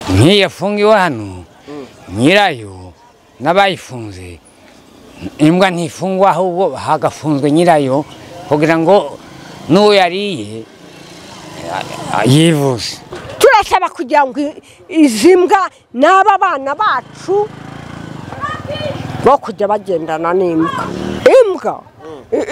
nk'iyi yafungiwe hano nyirayo n'abayifunze imbwa ntifungwa ahubwo hagafunzwe nyirayo kugira ngo n'uwo yariye yivuze turasaba kugira ngo izi mbwa n'aba bana bacu bo kujya bagendana n'imbwa imbwa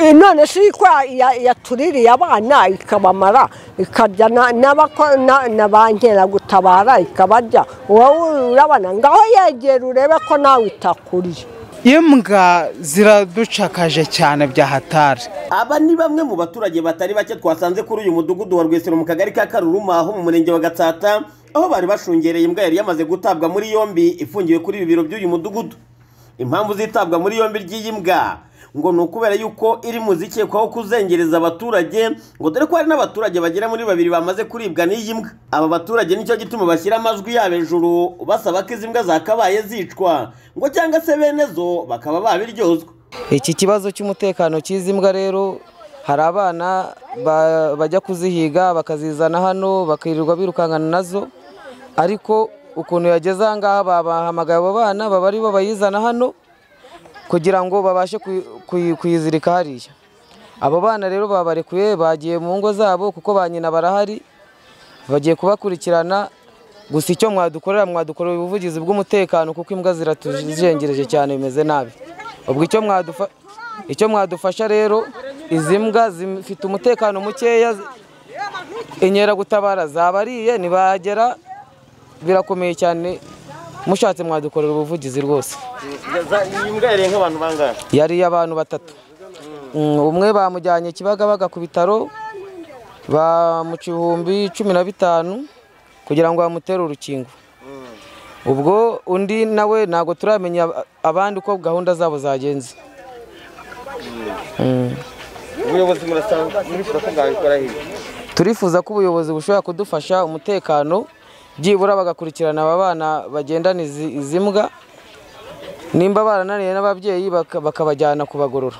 i- none si kwa ya- yatuririye abana ikabamara ikarya na- n'abako- na- na ba nkeragutabara ikabarya wowe urabona ngaho yegera urebe ko nawe itakuriye imbwa ziraducakaje cyane bya hatari aba ni bamwe mu baturage batari bake twasanze kuri uyu mudugudu wa rwesero mu kagari ka karuruma ho mu murenge wa gatsata aho bari bashungereye imbwa yari yamaze gutabwa muri yombi ifungiwe kuri ibi biro by'uyu mudugudu impamvu z'itabwa muri yombi ry'iyi mbwa ngo ni ukubera yuko iri mu zikekwaho kuzengereza abaturage ngo dore ko hari n'abaturage bagera muri babiri bamaze kuribwa n'iyi mbwa aba baturage nicyo gituma bashyira amajwi yabo hejuru basaba ko izi mbwa zakabaye zicwa ngo cyangwa se bene zo bakaba babiryozwa iki kibazo cy'umutekano cy'izi mbwa rero hari abana ba- bajya kuzihiga bakazizana hano bakirirwa birukankana nazo ariko ukuntu yageze aha ngaha babahamagaye abo bana baba ari bo bayizana hano kugira ngo babashe kuyi- kuyi- kuyizirika hariya abo bana rero babarekuye bagiye mu ngo zabo kuko ba nyina barahari bagiye kubakurikirana gusa icyo mwadukorera mwadukorera ubuvugizi bw'umutekano kuko imbwa ziratuzengereje cyane bimeze nabi ubwo icyo mwadufa icyo mwadufasha rero izi mbwa zifite umutekano mukeya inkeragutabara zabariye ntibagera birakomeye cyane mushatse mwadukorera ubuvugizi rwose iyi mbwa yareye nk'abantu bangahe yariye abantu batatu Mm, umwe bamujyanye kibagabaga ku bitaro bamuca ibihumbi cumi na bitanu kugira ngo bamutere urukingo ubwo undi nawe ntabwo turamenya ab- abandi uko gahunda zabo zagenze ubuyobozi murasanga murifuza ko bwabikora hirya turifuza ko ubuyobozi bushobora kudufasha umutekano byibura bagakurikirana aba bana bagendana izi izi mbwa nimba barananiye n'ababyeyi baka- bakabajyana kubagorora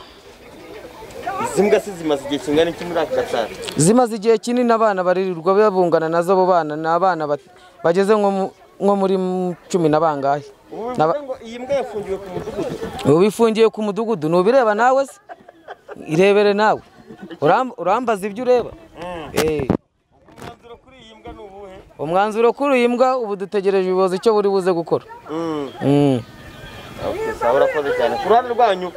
izi mbwa se zimaze igihe kingana iki muri aka gatsata zimaze igihe kinini abana baririrwa babungana nazo abo bana ni abana bat- bageze nko mu- nko muri m- cumi na bangahe ubu Naba- bivuze ngo iyi mbwa yafungiwe ku mudugudu ubu ifungiye ku mudugudu ntubireba nawe se irebere nawe Uram- urambaza ibyo ureba Eh, umwanzuro kuri iyi mbwa ni ubuhe umwanzuro kuri iyi mbwa ubu dutegereje ubuyobozi icyo buri buze gukora Mm. saa urakoze cyane ku ruhande rwanyu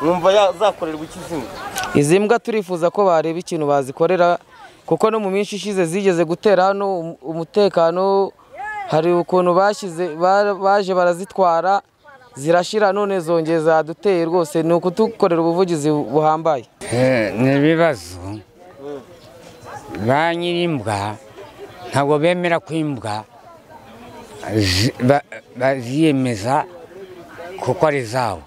mwumva ya- zakorerwa iki izi mbwa izi mbwa turifuza ko bareba ikintu bazikorera kuko no mu minsi ishize zigeze gutera hano um- umutekano hari ukuntu bashyize ba- baje barazitwara zirashira none zongeye zaduteye rwose ni ukudukorera ubuvugizi buhambaye Eh, ni ibibazo ba nyir'imbwa ntabwo bemera ko imbwa zi- ba- baziyemeza kuko ari zabo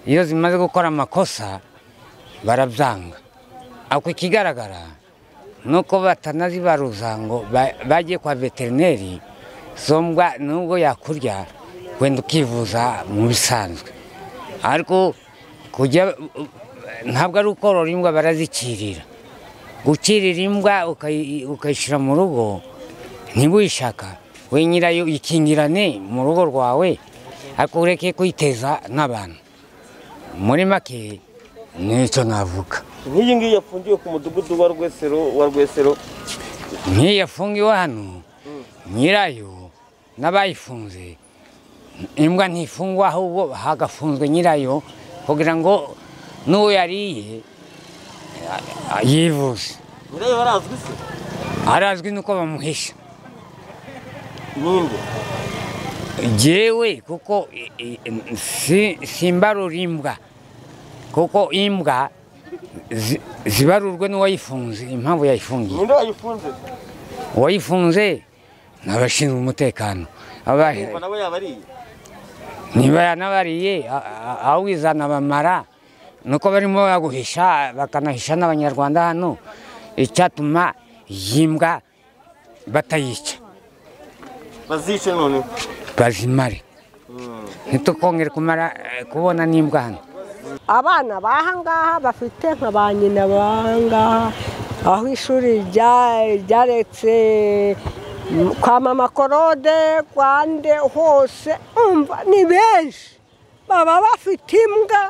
iyo zimaze gukora amakosa barabyanga ako ikigaragara ni uko batanazibaruza ngo ba- bajye kwa veterineri zo mbwa nubwo yakurya wenda ukivuza mu bisanzwe ariko kujya ntabwo ari ukorora imbwa barazikirira gukirira imbwa ukayi- ukayishyira mu rugo ntibuyishaka we nyirayo ikingirane mu rugo rwawe ariko ureke kuyiteza n'abantu muri make nicyo navuga nk'iyi ngiyi yafungiwe ku mudugudu wa rwesero wa rwesero nk'iyi yafungiwe hano nyirayo n'abayifunze imbwa ntifungwa ahubwo hagafunzwe nyirayo kugira ngo n'uwo yariye yivuze nyirayo barazwi se arazwi nuko bamuhisha ninde jewe kuko i- i- si- simbarura imbwa kuko imbwa zi- zibarurwe n'uwayifunze impamvu yayifungiye ninde wayifunze uwayifunze ni abashinzwe umutekano Aba- nawe yaba ariye niba yanabariye a- a- awizana bamara nuko barimo baguhisha bakanahisha n'abanyarwanda hano icyatuma iyi mbwa batayica bazice none bazimare ntitukongere kumara eh, kubona n'imbwa hano abana b'aha ngaha bafite nka ba nyina b'aha ngaha aho ishuri rya ryaretse kwa mama korode kwa nde hose umva ni benshi baba bafite imbwa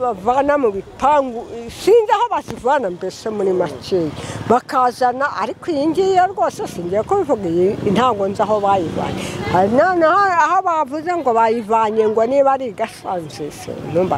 bavana mu bipangu sinzi aho bazivana mbese muri makeya bakazana ariko iyi ngiyi yo rwose singiye kubivuga iyi ntabwo nzi aho bayivanye Ah, noneho aho bavuze ngo bayivanye ngo niba ari igasanzwe se numva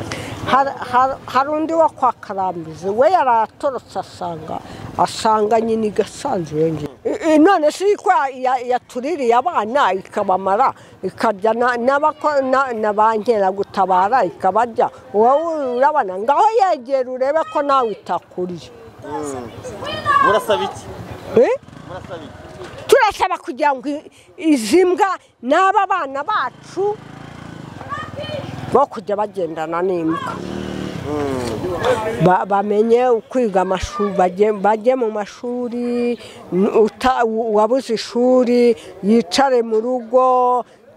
Har- har- hari undi wo kwa karambizi we yaratorotse asanga asanga nyine igasanzwe iyo ngiyo I- i- none si ko ya- yatuririye abana ikabamara ikarya na- n'abako- na- na ba nkeragutabara ikabarya wowe urabona ngaho yegera urebe ko nawe itakuriye murasaba iki Eh? murasaba iki turasaba kugira ngo i- izi mbwa n'aba bana bacu bo kujya bagendana n'imbwa Ba- bamenye kwiga amashuri bajye bajye mu mashuri n- uta- u- wabuze ishuri yicare mu rugo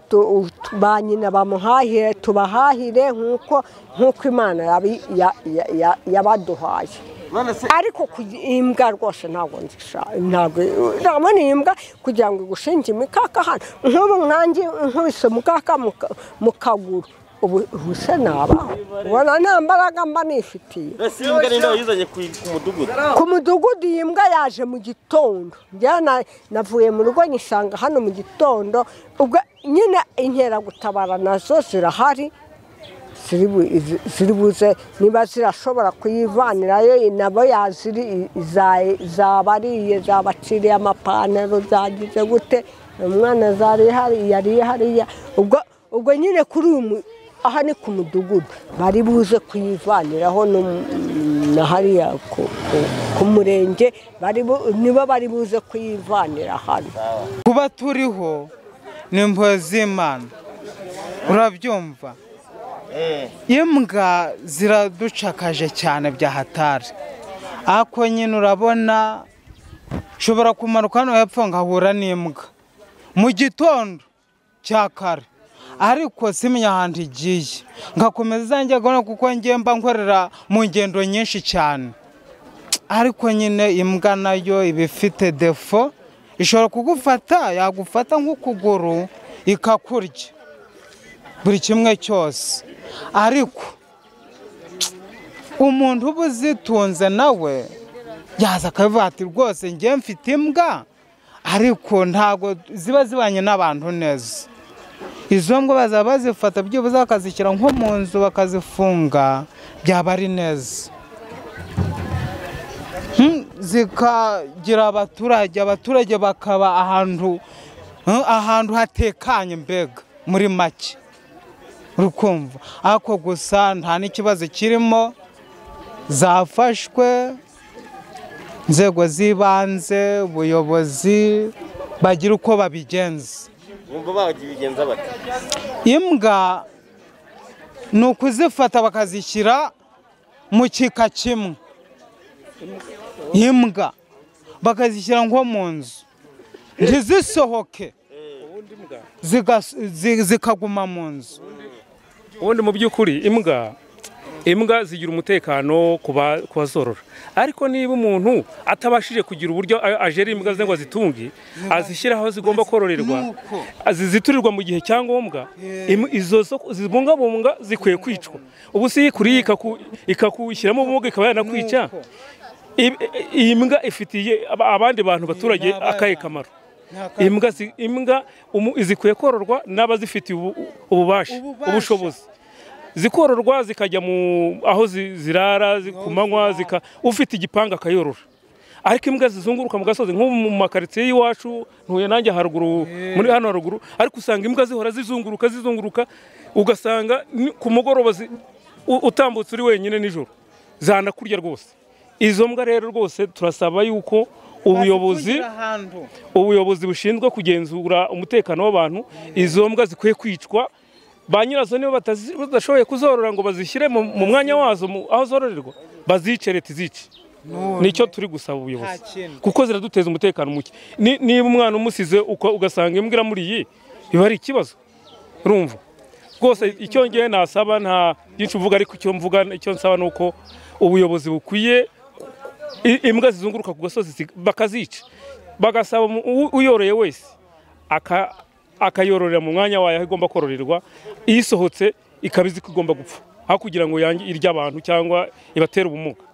tu- u- tu- ba nyina bamuhahire tubahahire nk'uko nk'uko imana yabi- ya- ya- ya- yabaduhaye none se ariko kugi- imbwa rwose ntabwo nzisha ntabwo ndabona iyi mbwa kugira ngo igushinge imikaka hano nk'ubu nkange nkubise umukaka mu ka- mu kaguru ubu ubu se nabaho ubona nta mbaraga mba nifitiye ese iyi mbwa ninde wayizanye ku ku mudugudu ku mudugudu iyi mbwa yaje mu gitondo njyewe na- navuye mu rugo nyisanga hano mu gitondo ubwo nyine inkeragutabara nazo zirahari ziri bu- izi- ziri buze niba zirashobora kuyivanirayo i- nabo yaziri i- iza- zabariye zabaciriye amapantaro zagize gute umwana zari hari yariye hariya ubwo ubwo nyine kuri uyu mu- aha ni ku mudugudu bari buze kuyivaniraho no mu- na hariya ku, ku, ku murenge bari bu- nibo bari buze kuyivanira hano kuba turiho ni impuhwe z'imana urabyumva imbwa ziraducakaje cyane bya hatari ako nyine urabona nshobora kumanuka hano hepfo nkahura n'imbwa mu gitondo cya kare ariko simenya ahantu igiye ngakomeza njya gahunda kuko njye mba nkorera mu ngendo nyinshi cyane ariko nyine imbwa nayo iba ifite defo ishobora kugufata yagufata nk'ukuguru ikakurya buri kimwe cyose ariko umuntu uba uzitunze nawe yaza akabivuga ati rwose njye mfite imbwa ariko ntabwo ziba zibanye n'abantu neza izo mbwa bazaba bazifata byibuze bakazishyira nko mu nzu bakazifunga byaba ari neza Hmm, zikagira abaturage abaturage bakaba ahantu hmm, ahantu hatekanye mbega muri make urukumva ariko gusa nta n'ikibazo kirimo zafashwe inzego z'ibanze ubuyobozi bagira uko babigenza bumva babigenza bate imbwa ni ukuzifata bakazishyira mu kika kimwe imbwa bakazishyira nko mu nzu ntizisohoke zigas- zi- zikaguma mu nzu ubundi mu by'ukuri imbwa imbwa zigira umutekano ku ba- ku bazorora ariko niba umuntu atabashije kugira uburyo a- ajera imbwa ze ngo azitunge azishyire aho zigomba kororerwa Nuko. ziziturirwa mu gihe cyangombwa im- izo zo- zibungabunga zikwiye kwicwa ubu si iyikuriye ikaku- ikakushyiramo ubumuga ikaba yanakwica Nuko. I- i- iyi mbwa ifitiye aba- abandi bantu baturage Ni akahe abana. kamaro Ni akahe imbwa zi- imbwa umu- zikwiye kororwa n'abazifitiye ubu- ububasha Ububasha. ubushobozi zikororwa zikajya mu aho zi- zirara zi- ku manywa zika- ufite igipangu akayorora ariko imbwa zizunguruka mu gasozi nko mu makaritsiye y'iwacu ntuye nanjye haruguru muri hano haruguru ariko usanga imbwa zihora zizunguruka zizunguruka ugasanga ni- ku mugoroba zi- u- utambutse uri wenyine nijoro zanakurya rwose izo mbwa rero rwose turasaba yuko ubuyobozi Bazitungira ahantu. ubuyobozi bushinzwe kugenzura umutekano w'abantu izo mbwa zikwiye kwicwa ba nyirazo niba batazi- badashoboye kuzorora ngo bazishyire mu mu mwanya wazo mu- aho zororerwa bazice leta izice None. nicyo turi gusaba Nta ubuyobozi kindi. kuko ziraduteza umutekano muke Ni- niba umwana umusize uko- ugasanga imbwa iramuriye biba ari ikibazo urumva rwose icyo ngewe nasaba nta byinshi uvuga ariko icyo mvuga icyo nsaba ni uko ubuyobozi bukwiye i- imbwa zizunguruka ku gasozi zi- bakazica bagasaba mu- u- uyoroye wese aka- akayororera mu mwanya wayo aho igomba kororerwa isohotse ikaba izi ko igomba gupfa aho kugira ngo yange irye abantu cyangwa ibatere ubumuga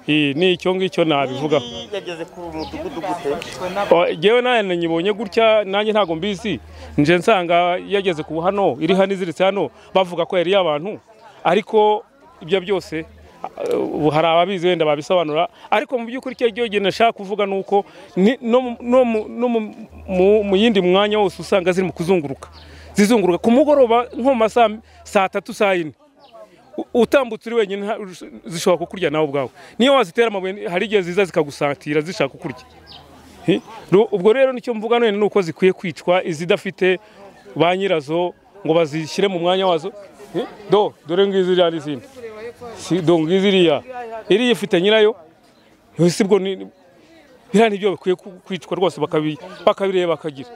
Eh, ni icyo ngicyo nabivugaho yageze ku mudugudu gute Oh, Jewe nawe nyibonye gutya nanjye ntabwo mbizi nje nsanga yageze ku hano iri hano iziritse hano bavuga ko yari iy'abantu ariko ibyo byose ah, ubu hari ababizi wenda babisobanura ariko mu by'ukuri icyo cyo genda nshaka kuvuga ni uko ni- no mu- no mu- no mu- mu- mu yindi mwanya wose usanga ziri mu kuzunguruka zizunguruka ku mugoroba nko mu masaa saa tatu saa yine U- utambutse uri wenyine nta- zishobora kukurya nawe ubwawe niyo wazitera amabuye hari igihe ziza zikagusatira zishaka kukurya Hi? Ru- ubwo rero nicyo mvuga none ni uko zikwiye kwicwa izidafite ba nyirazo ngo bazishyire mu mwanya wazo Hi? do dore ngizi iriya n'izindi si do ngizi iriya iriya ifite nyirayo Eh, si bwo ni biriya nibyo bikwiye ku- kwicwa rwose bakabi- bakabireba bakagira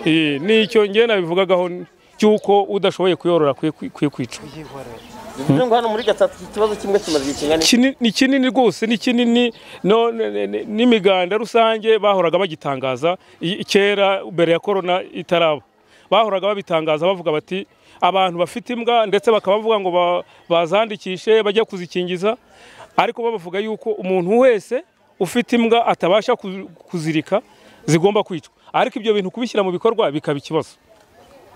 Eh, nicyo njye nabivugagaho cy'uko udashoboye kuyorora akwiye kwi- kwiye kwicwa bivuze ngo hano muri gatsata iki kibazo kimwe kimaze igihe kingana iki Kini- ni kinini rwose ni kinini no- ne- ne- ne- n'imiganda rusange bahoraga bagitangaza i- kera mbere ya korona itaraba bahoraga babitangaza bavuga bati abantu bafite imbwa ndetse bakaba bavuga ngo ba- bazandikishe bajya kuzikingiza ariko bavuga yuko umuntu wese ufite imbwa atabasha ku- kuzirika zigomba kwicwa ariko ibyo bintu kubishyira mu bikorwa bikaba ikibazo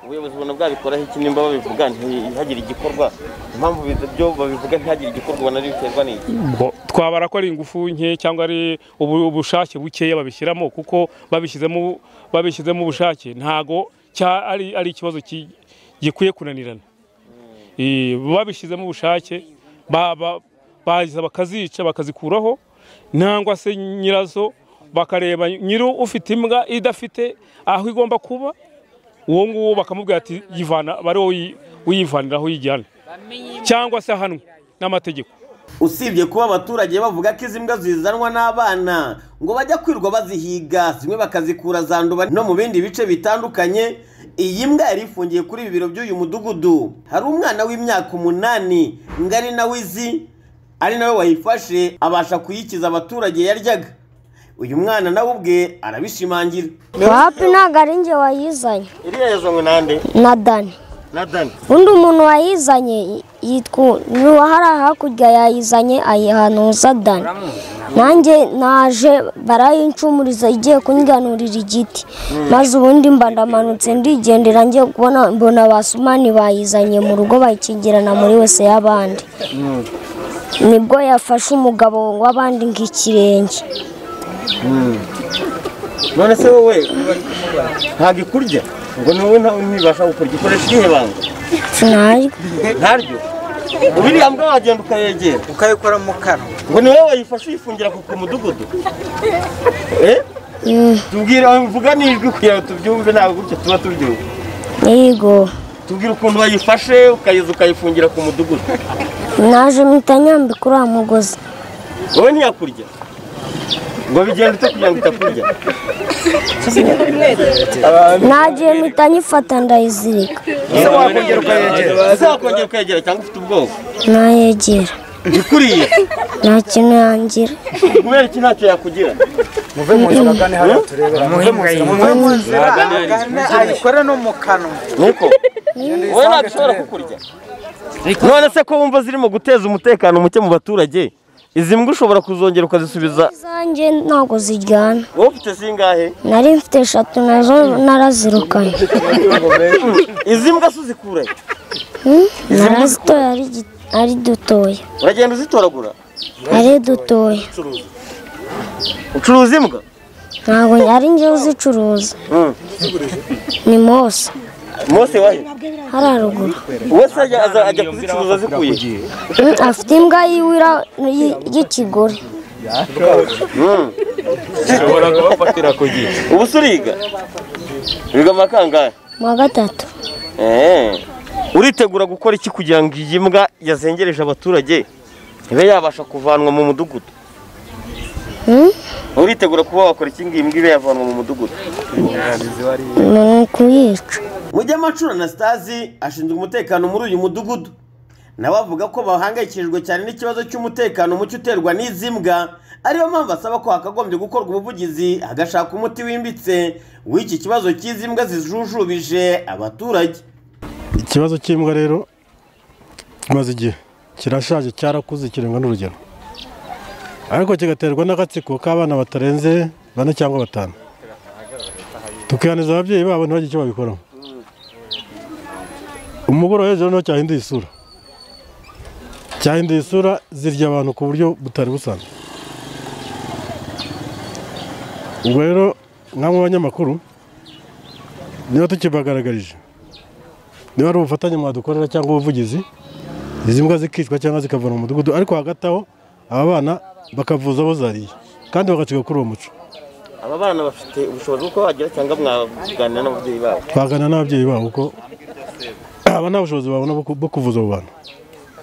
ubuyobozi ubona bwabikoraho iki nimba babivuga ntihagire igikorwa impamvu biza- byo babivuga ntihagire igikorwa ubona ari biterwa n'iki Bo- twabara ko ari ingufu nke cyangwa ari ubu- ubushake bukeya babishyiramo kuko babishyizemo babishyizemo ubushake ntago cya ari ari ikibazo ki- gikwiye kunanirana Eh, babishyizemo ubushake ba- ba- baza bakazica bakazikuraho nangwa se nyirazo bakareba nyiri ufite imbwa idafite aho igomba kuba uwo nguwo bakamubwira ati yivana bari wowe uyi- uyivaniraho uyijyana cyangwa se ahanwe n'amategeko usibye kuba abaturage bavuga ko izi mbwa zizanwa n'abana ngo bajya kwirwa bazihiga zimwe bakazikura zanduba no mu bindi bice bitandukanye iyi mbwa yari ifungiye kuri ibi biro by'uyu mudugudu hari umwana w'imyaka umunani ngari nawe izi ari nawe wayifashe abasha kuyikiza abaturage yaryaga uyu mwana nawe ubwe arabishimangira wapi ntabwo ari njye wayizanye iriya yazanywe nande na dani na dani undi umuntu wayizanye y- yitwa n'uwahari hakurya yayizanye ayihanuza dani nanjye naje barayincumuriza igiye kunganurira igiti maze ubundi mba ndamanutse ndigendera njye kubona mbona basumani bayizanye mu rugo bayikingirana muri wese y'abandi nibwo yafashe umugabo w'abandi nk'ikirenge none se wowe ntabwo ikurya ngo ni wowe ntawe ntibasha gukurya ikoresha irihe banga sinaryo ntaryo ubu iriya mbwa wagenda ukayegera ukayikora mu kanwa ngo ni wowe wayifashe uyifungira ku ku mudugudu Eh? tubwire vuga n'ijwi kugira ngo tubyumve ntabwo gutya tuba tubyumva yego tubwire ukuntu wayifashe ukayiza ukayifungira ku mudugudu naje mpita nyambika uriya mugozi wowe ntiyakurya ngo bigenda ute kugira ngo itakurya nagiye mpita nyifata ndayizirika ese wakongera ukayegera ese wakongera ukayegera cyangwa ufite ubwoba nayegera ikuriye nta kintu yangira kubera iki ntacyo yakugira muve mu nzira kandi hariya turebera muve mu nzira muve mu nzira ayikore no mu kanwa niko wowe ntabwo ishobora kukurya none se ko wumva zirimo guteza umutekano muke mu baturage izi mbwa ushobora kuzongera ukazisubiza izanjye ntabwo ziryana wowe ufite zingahe nari mfite eshatu nazo narazirukanye izi mbwa se uzikura he? narazitoya ari gi- ari dutoya uragenda uzitoragura ari dutoya ucuruza imbwa ntabwo ari njye uzicuruza Mm. ni mose mose wahe hari haruguru uwo se ajya aza- ajya kuzicuruza zikuye Mm, afite imbwa yiwe ira- y- y'ikigore ubu se uriga wiga amakangahe mu wa gatatu Eh. uritegura gukora iki kugira ngo iyi mbwa yazengereje abaturage ibe yabasha kuvanwa mu mudugudu Mm? uritegura kuba wakora iki ngo iyi mbwa ibe yavanwa mu mudugudu ni ukuyica Mujya Macura Anastasi ashinzwe umutekano muri uyu mudugudu nawe avuga ko bahangayikishijwe cyane n'ikibazo cy'umutekano muke uterwa n'izi mbwa ariyo mpamvu asaba ko hakagombye gukorwa ubuvugizi hagashaka umuti wimbitse w'iki kibazo cy'izi mbwa zijujubije abaturage ikibazo cy'imbwa rero kimaze igihe kirashaje cyarakuze kirenga n'urugero ariko kigaterwa n'agatsiko k'abana batarenze bane cyangwa batanu tukihaniza ababyeyi babo ntibagire icyo babikoraho umugoroba hejuru niho cyahinduye isura cyahinduye isura zirya abantu ku buryo butari busanzwe ubwo rero nk'abo banyamakuru niba tukibagaragarije niba ari ubufatanye mwadukorera cyangwa ubuvugizi izi mbwa zikicwa cyangwa zikava mu mudugudu ariko hagati aho aba bana bakavuza abo zariye kandi bagacika kuri uwo muco aba bana bafite ubushobozi bwo bagira cyangwa mwaganira n'ababyeyi babo twagana n'ababyeyi babo kuko aba nta bushobozi babona bwo ku- bwo kuvuza abo bantu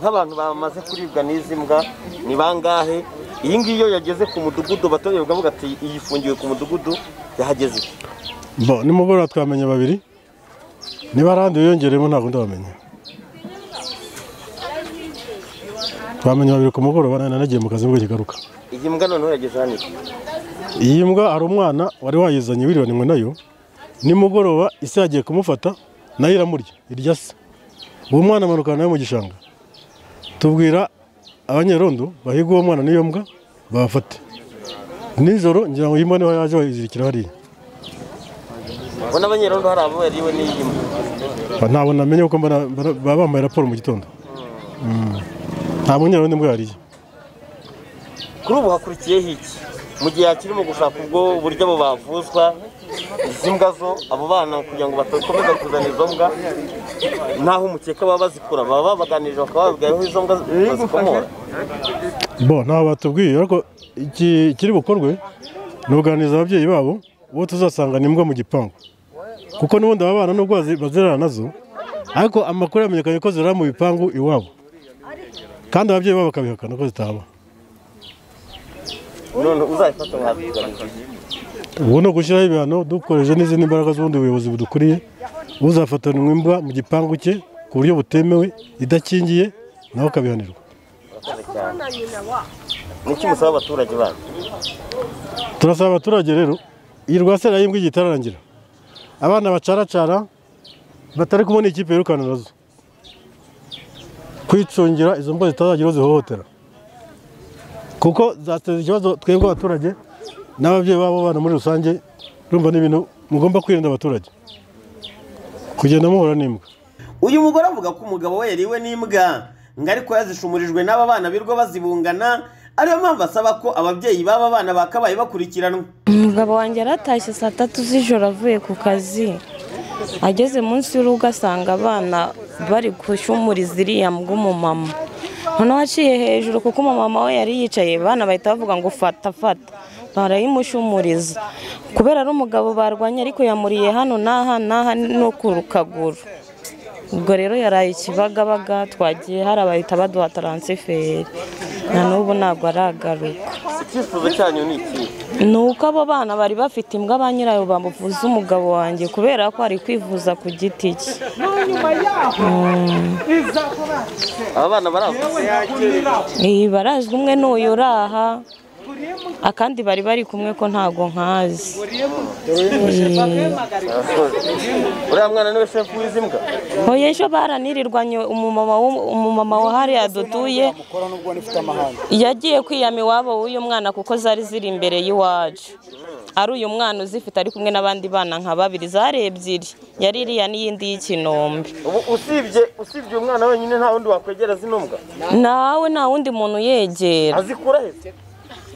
nk'abantu bamaze kuribwa n'izi mbwa ni bangahe iyi ngiyi iyo yageze ku mudugudu abaturage bakavuga ati iyi ifungiwe ku mudugudu yahageze bo nimugoroba twamenya babiri niba hari ahandi wiyongereyemo ntabwo ndabamenya twamenya babiri ku mugoroba nari nanagiye mu kazi nibwo kigaruka iyi mbwa noneho yageze hano iki? iyi mbwa hari umwana wari wayizanye wiribaniwe nayo nimugoroba ise yagiye kumufata nayo iramurya irya se uwo mwana amanukana nayo mu gishanga tubwira abanyerondo bahiga uwo mwana n'iyo mbwa babafate nijoro ngira ngo iyi mbwa niho yaje bayizirikira hariya ubwo n'abanyerondo hari abo yariwe n'iyi mbwa Ba- ntabwo namenye kuko mbona- mbona- baba bambaye raporo mu gitondo Mm. nta munyerondo imbwa yariye kuri ubu hakurikiyeho iki mu gihe hakirimo gushaka ubwo buryo abo bavuzwa izi mbwa zo abo bana kugira ngo batakomeza kuzana izo mbwa ntaho umukeka baba bazikura baba babaganirije bakaba bababwira aho izo mbwa bazikomora bo ntabwo batubwiye ariko iki kiri bukorwe ni ubuganiriza ababyeyi babo uwo tuzasanga ni imbwa mu gipangu kuko n'ubundi aba bana nubwo bazi- bazirana nazo ariko amakuru yamenyekanye ko zirara mu bipangu iwabo kandi ababyeyi babo bakabihakana ko zitaba none uzabifata mwabibwira ubu ni ugushyiraho ibihano dukoresheje n'izindi mbaraga z'ubundi buyobozi budukuriye uzafatanwa imbwa mu gipangu cye ku buryo butemewe idakingiye nawe akabihanirwa niki musaba abaturage banyu turasaba abaturage rero iyi rwasera y'imbwa igiye itararangira abana bacaracara batari kumwe n'ikipe yirukana nazo kwicungira izo mbwa zitazagira uwo zihohotera kuko zateza ikibazo twebwe abaturage n'ababyeyi babo bana muri rusange urumva ni ibintu mugomba kwirinda abaturage kugenda muhura n'imbwa uyu mugore avuga ko umugabo we yariwe n'imbwa ngo ariko yazishumurijwe n'aba bana birirwa bazibungana ariyo mpamvu asaba ko ababyeyi b'aba bana bakabaye bakurikiranwa umugabo wanjye yaratashye saa tatu z'ijoro avuye ku kazi ageze munsi y'urugo asanga abana bari gushumuriza iriya mbw'umumama noneho aciye hejuru kuko umumama we yari yicaye abana bahita bavuga ngo fata fata barayimushumuriza kubera ari umugabo barwanye ariko yamuriye hano n'aha n'aha no ku kaguru ubwo rero yaraye ikibagabaga twagiye hari abahita baduha taransiferi na n'ubu ntabwo aragaruka icyifuzo cyanyu ni iki ni uko abo bana bari bafite imbwa ba nyirayo bamuvuza umugabo wanjye kubera ko ari kwivuza ku giti cye aba bana barazwi iyi barazwi umwe n'uyu uraha akandi bari bari kumwe ko ntago nkazi Eh, uriya mwana niwe shefu w'izi mbwa oya ejo baranirirwanye umumama w'um- umumama wa hariya dutuye yagiye kwiyama iwabo w'uyu mwana kuko zari ziri imbere y'iwacu ari uyu mwana uzifite ari kumwe n'abandi bana nka babiri zari ebyiri yari iriya n'iyindi y'ikinombe ubu usibye usibye uyu mwana wenyine nta wundi wakwegera zino mbwa nawe nta wundi muntu uyegera azikura he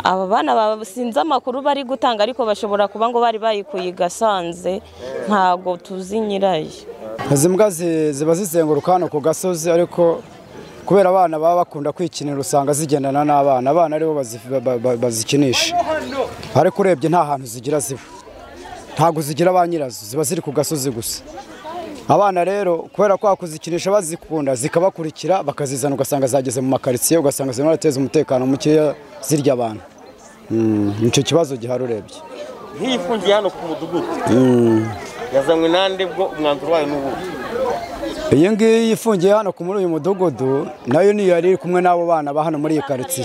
aba bana ba- sinzi amakuru bari gutanga ariko bashobora kuba ngo bari bayikuye igasanze ntago tuzi nyirayo izi mbwa zi- ziba zizenguruka hano ku gasozi ariko kubera abana baba bakunda kwikinira usanga zigendana n'abana abana aribo bazi- ba- ba- bazikinisha ariko urebye nta hantu zigira ziba ntabwo zigira ba nyirazo ziba ziri ku gasozi gusa abana rero kubera ko kuzikinisha bazikunda zikabakurikira bakazizana ugasanga zageze mu makaritsiye ugasanga zirimo zirateza umutekano mukeya zirya abantu Mm, nicyo kibazo gihari urebye nk'iyifungiye hano ku mudugudu yazanywe nande bwo umwanzuro wayo ni ubu iyi ngiyi ifungiye hano ku muri uyu mudugudu nayo niyo yari iri kumwe n'abo bana ba hano muri iyi karitsiye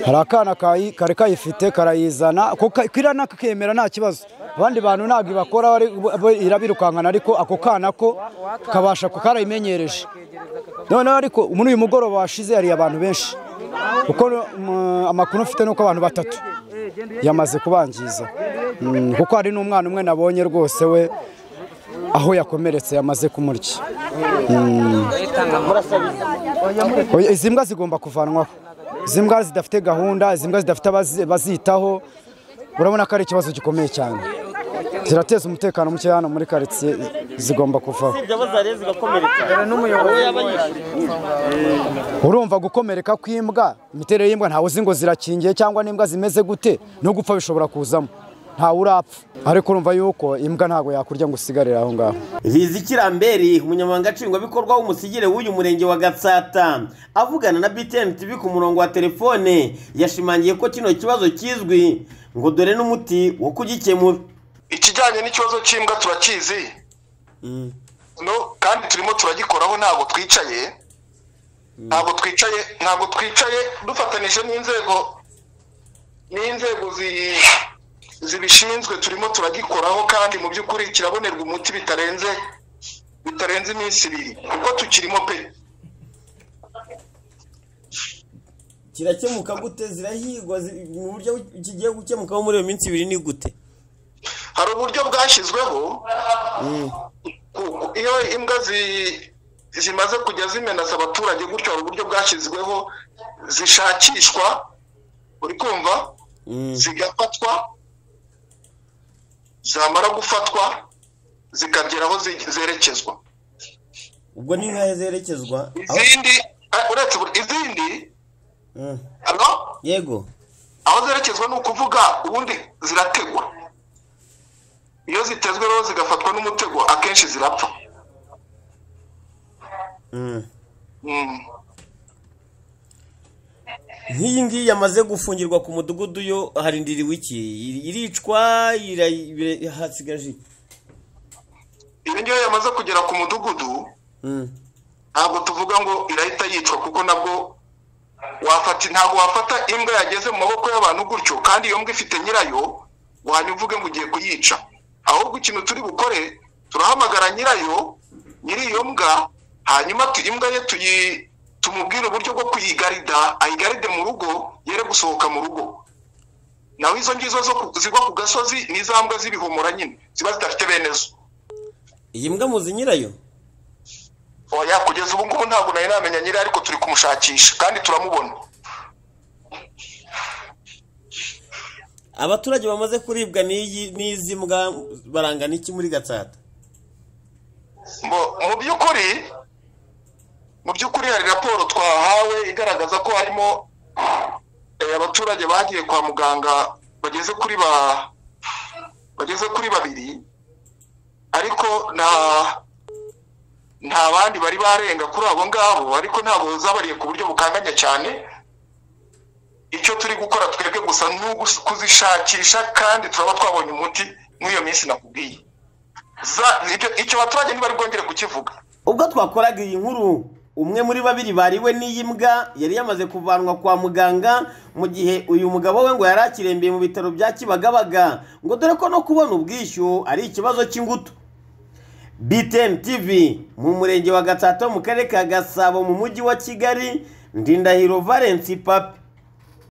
hari akana kayi- kari kayifite karayizana ako ka- kirana kakemera nta kibazo abandi bantu ntabwo ibakora bari- bo irabirukankana ariko ako kana ko kabasha ku karayimenyereje noneho ariko muri uyu mugoroba washize hari abantu benshi kuko mm, amakuru mfite ni uko abantu batatu yamaze kubangiza Mm, kuko hari n'umwana umwe nabonye rwose we aho yakomeretse yamaze kumurya Mm. Oya, izi mbwa zigomba kuvanwaho izi mbwa zidafite gahunda izi mbwa zidafite abazi- bazitaho urabona ko ari ikibazo gikomeye cyane zirateza umutekano muke hano muri karitsiye zigomba kuvaho ibyo abo zariye zigakomereka uwo yaba yishyuye urumva gukomereka kw'imbwa imiterere y'imbwa ntawe uzi ngo zirakingiye cyangwa n'imbwa zimeze gute no gupfa bishobora kuzamo ntawe urapfa ariko urumva yuko imbwa ntabwo yakurya ngo usigarire aho ngaho riziki ramberi umunyamabanga nshingwabikorwa w'umusigire w'uyu murenge wa gatsata avugana na btn tv ku murongo wa telefone yashimangiye ko kino kibazo kizwi ngo dore n'umuti wo kugikemura ikijyanye n'ikibazo cy'imbwa turakizi no kandi turimo turagikoraho ntabwo twicaye ntabwo twicaye ntabwo twicaye dufatanije n'inzego n'inzego zi- zibishinzwe turimo turagikoraho kandi mu by'ukuri kirabonerwa umuti bitarenze bitarenze iminsi ibiri kuko tukirimo pe kirakemuka gute zirahigwa zi- mu buryo kigiye gukemukaho muri iyo minsi ibiri ni gute hari uburyo bwashyizweho ku- iyo imbwa zi- zimaze kujya zimenaza abaturage gutyo hari uburyo bwashyizweho zishakishwa uri kumva zigafatwa zamara gufatwa zikagera aho zi- zerekezwa ubwo ni nk'aho zerekezwa aho- izindi eh, uretse buri- izindi Mm. ano yego aho zerekezwa ni ukuvuga ubundi zirategwa iyo zitezwe rero zigafatwa n'umutego akenshi zirapfa Mm. Mm. nk'iyi ngiyi yamaze gufungirwa ku mudugudu yo harindiriwe iki iricwa ira- ira- hasigaje iki iyo ngiyo yamaze kugera ku mudugudu Mm. ntabwo tuvuga ngo irahita yicwa kuko nabwo wafata ntabwo wafata imbwa yageze mu maboko y'abantu gutyo kandi iyo mbwa ifite nyirayo wanya uvuge ngo ugiye kuyica ahubwo ikintu turi bukore turahamagara nyirayo nyiri iyo mbwa hanyuma tu- imbwa ye tuyi tumubwire uburyo bwo kuyigarida ayigaride mu rugo yere gusohoka mu rugo nawe izo ngizo zo ku- zigwa ku gasozi ni za mbwa z'ibihumura nyine ziba zidafite bene zo iyi mbwa muzi nyirayo oya kugeza ubu ngubu ntabwo nari namenya nyiri ariko turi kumushakisha kandi turamubona abaturage bamaze kuribwa n'iyi- n'izi mbwa barangana iki muri gatsata Mu- mu by'ukuri mu by'ukuri hari raporo twahawe igaragaza ko harimo eh, abaturage bagiye kwa muganga bageze kuri ba bageze kuri babiri ariko nta nta bandi bari barenga kuri abo ngabo ariko ntabwo zabariye ku buryo bukanganya cyane icyo turi gukora twebwe gusa ni ugus- kuzishakisha kandi turaba twabonye umuti nk'iyo minsi nakubwiye Za- ibyo- icyo abaturage ntibari bwongere kukivuga ubwo twakoraga iyi nkuru umwe muri babiri bariwe n'iyi mbwa yari yamaze kuvanwa kwa muganga mu gihe uyu mugabo we ngo yari akirembeye mu bitaro bya kibagabaga ngo dore ko no kubona ubwishyu ari ikibazo cy'ingutu btn tv mu murenge wa gatsata wo mu karere ka gasabo mu mujyi wa kigali ndindahiro valence papi